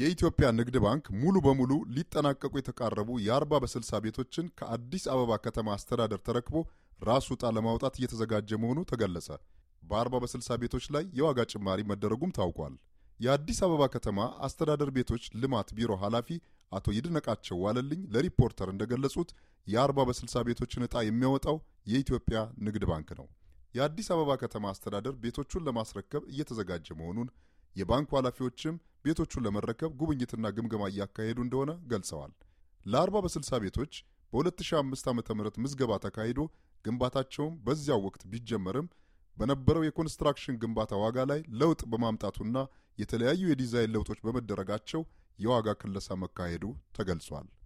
የኢትዮጵያ ንግድ ባንክ ሙሉ በሙሉ ሊጠናቀቁ የተቃረቡ የ40 በ60 ቤቶችን ከአዲስ አበባ ከተማ አስተዳደር ተረክቦ ራሱ ዕጣ ለማውጣት እየተዘጋጀ መሆኑ ተገለጸ። በ40 በ60 ቤቶች ላይ የዋጋ ጭማሪ መደረጉም ታውቋል። የአዲስ አበባ ከተማ አስተዳደር ቤቶች ልማት ቢሮ ኃላፊ አቶ ይድነቃቸው ዋለልኝ ለሪፖርተር እንደገለጹት የ40 በ60 ቤቶችን ዕጣ የሚያወጣው የኢትዮጵያ ንግድ ባንክ ነው። የአዲስ አበባ ከተማ አስተዳደር ቤቶቹን ለማስረከብ እየተዘጋጀ መሆኑን የባንኩ ኃላፊዎችም ቤቶቹን ለመረከብ ጉብኝትና ግምገማ እያካሄዱ እንደሆነ ገልጸዋል። ለ40 በ60 ቤቶች በ2005 ዓ ም ምዝገባ ተካሂዶ ግንባታቸውም በዚያው ወቅት ቢጀመርም በነበረው የኮንስትራክሽን ግንባታ ዋጋ ላይ ለውጥ በማምጣቱና የተለያዩ የዲዛይን ለውጦች በመደረጋቸው የዋጋ ክለሳ መካሄዱ ተገልጿል።